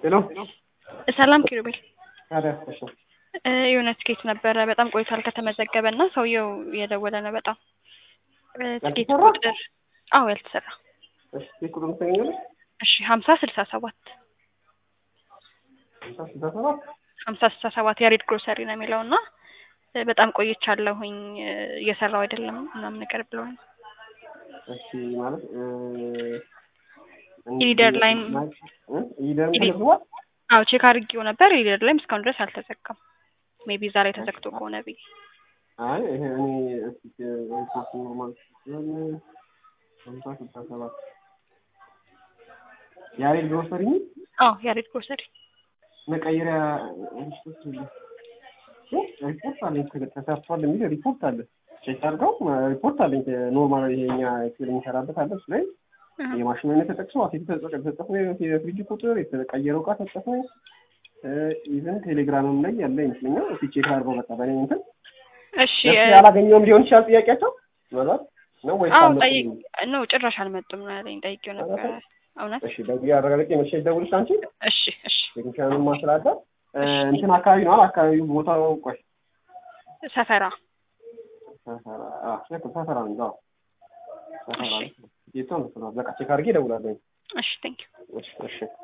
ሄሎ ሰላም ኪሩቤል ታዲያ እሺ እ የሆነ ትኬት ነበረ በጣም ቆይቷል ከተመዘገበ እና ሰውየው እየደወለ ነው በጣም እ ትኬት ያልተሰራ? ቁጥር አዎ ያልተሰራ እሺ ቁጥሩን ትሰኛለሽ እሺ ሀምሳ ስልሳ ሰባት ሃምሳ ስልሳ ሰባት ሀምሳ ስልሳ ሰባት ያሬድ ግሮሰሪ ነው የሚለው እና እ በጣም ቆይቻለሁኝ እ እየሰራው አይደለም ምናምን ነገር ብለውኝ እሺ ማለት እ ኢሊደር ላይም እ ኢሊደር ኢሊ- ተመዝግቧል አዎ ቼክ አድርጌው ነበር ሊደር ላይም እስካሁን ድረስ አልተዘጋም ሜቢ ዛሬ ተዘግቶ ከሆነ ብዬ አይ ይሄ እኔ እስኪ ሪፖርት ኖርማል ሲሆን ሃምሳ ስልሳ ሰባት ያሬድ ግሮሰሪ አዎ ያሬድ ግሮሰሪ መቀየሪያ ሪፖርት ሪፖርት አለኝ ተሰርቷል የሚል ሪፖርት አለ ቼክ አድርገው ሪፖርት አለኝ ኖርማል ይሄኛ ኤክሴል የሚሰራበት አለ እሱ ላይ እህ የማሽኑ አይነት ተጠቅሶ አሴት ተጠቅሶ የፍሪጅ ቁጥር የተቀየረው እቃ ተጠቅሶ ኢቨን ቴሌግራምም ላይ ያለ ይመስለኛል እስኪ ቼክ አድርገው በቃ በእኔ እንትን እሺ ለሱ እ ያላገኘውም ሊሆን ይችላል ጥያቄያቸው ምናልባት ነው ወይስ አዎ አልመጡም? ጠይቅ ነው ጭራሽ አልመጡም ነው ያለኝ ጠይቄው ነበረ እውነት እሺ በዚህ አረጋግጬ መቼ ደውልሽ አንቺ እሺ እሺ ቴክኒሻኑን ማስላለ እንትን አካባቢ ነው አይደል? አካባቢው ቦታው ቆይ ሰፈራ ሰፈራ አዎ ልክ ሰፈራ ነው አዎ ሰፈራ እሺ ነው የት ነው በቃ ቼክ አድርጌ እደውላለሁ እሺ ቴንክ እሺ እሺ